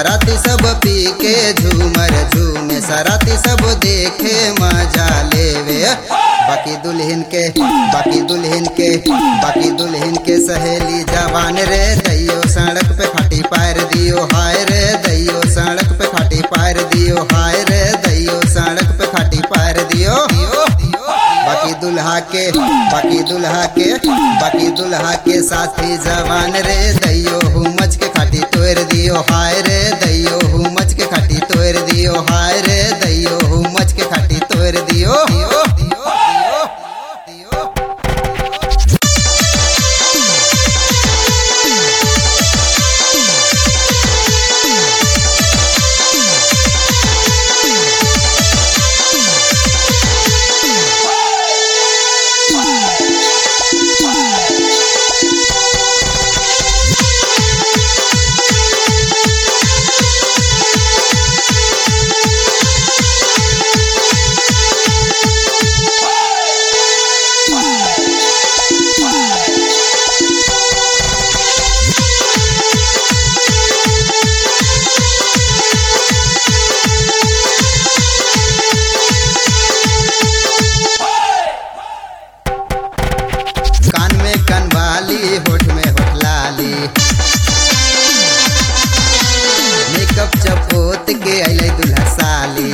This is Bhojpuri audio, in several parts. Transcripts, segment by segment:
बाराती सब पी के झूमर झूमे सराती सब देखे मजा लेवे बाकी दुल्हन के बाकी दुल्हन के बाकी दुल्हन के सहेली जवान रे दैयो सड़क पे खाटी पैर दियो हाय रे दैयो सड़क पे खाटी पैर दियो हाय रे दैयो सड़क पे खाटी पैर दियो बाकी दुल्हा के बाकी दुल्हा के बाकी दुल्हा के साथी जवान रे दैयो हुमच के खाटी तोड़ दियो हाय रे दैयो हुमच के खाटी तोड़ दियो हाय रे दैयो हुमच के खाटी तोड़ दियो दियो दियो दियो दियो कान में कनवाली होठ में होठ लाली मेकअप चपोत के अले दुल्हा साली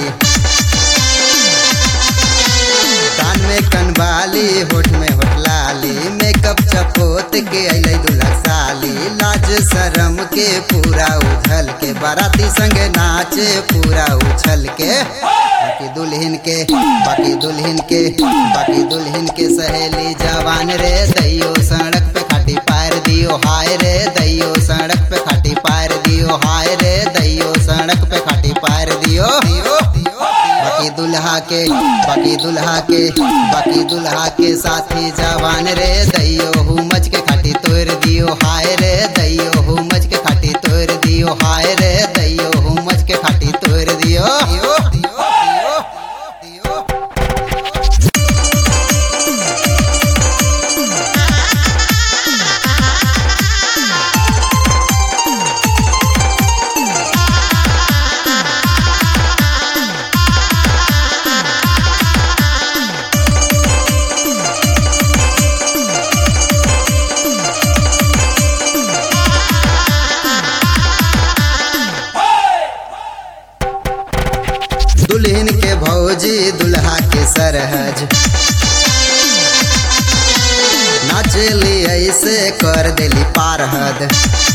कान में कनवाली होठ में होठ लाली मेकअप चपोत के अले दुल्हा साली लाज शरम के पूरा उछल के बाराती संग नाचे पूरा उछल के बाकी दुल्हन के बाकी दुल्हन के बाकी दुल्हन के सहेली जवान रे दैयो सड़क पे खाटी पार दियो हाय रे दैयो सड़क पे खाटी पार दियो हाय रे दैयो सड़क पे खाटी पार दियो बाकी दुल्हा के बाकी दुल्हा के बाकी दुल्हा के साथी जवान रे दैयो हुमच के खाटी तोड़ दियो हाय रे दैयो हुमच के खाटी तोड़ दियो हाय रे दैयो हुमच के खाटी तोड़ दियो दियो दियो दियो दियो दुल्हन के भौजी दुल्हा के सरहज नाचली ऐसे कर देली पार हद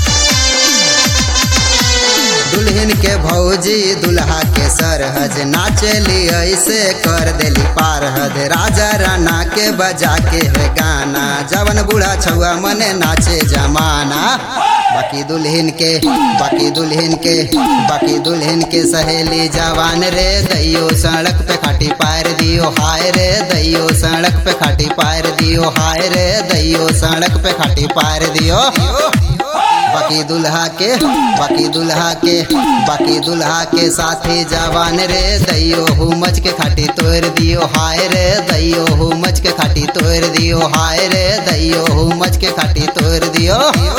दुल्हन के भौजी दुल्हा के सरहज नाचली ऐसे कर देली पार हद राजा राना के बजा के है गाना जवन बूढ़ा छुआ मने नाचे जमाना बाकी दुल्हन के बाकी दुल्हन के बाकी दुल्हन के सहेली जवान रे दैयो सड़क पे खाटी पार दियो हाय रे दैयो सड़क पे खाटी पार दियो हाय रे दैयो सड़क पे खाटी पार दियो बाकी दुल्हा के बाकी दुल्हा के बाकी दुल्हा के साथी जवान रे दैयो हुमच के खाटी तोड़ दियो हाय रे दैयो हुमच के खाटी तोड़ दियो हाय रे दैयो हुमच के खाटी तोड़ दियो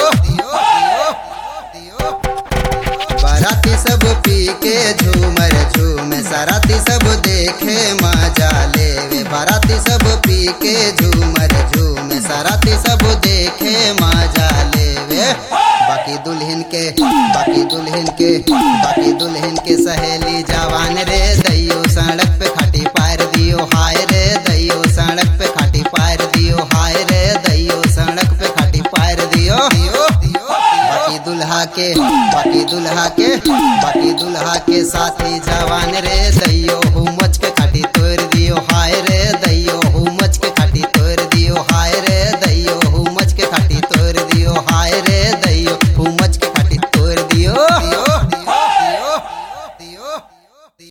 बाराती सब पी के झूमर झूमे सराती सब देखे मजा लेवे बाराती सब पी के झूमर झूमे सराती सब देखे मजा लेवे बाकी दुल्हन के बाकी दुल्हन के बाकी दुल्हन के सहेली जवान रे दैयो सड़क पे खाटी पार दियो हाय रे दैयो सड़क पे खाटी पार दियो हाय रे दैयो सड़क पे खाटी पार दियो बाकी दुल्हा के बाकी दुल्हा के बाकी दुल्हा के साथी जवान रे दैयो हुमच के खाटी तोड़ दियो हाय रे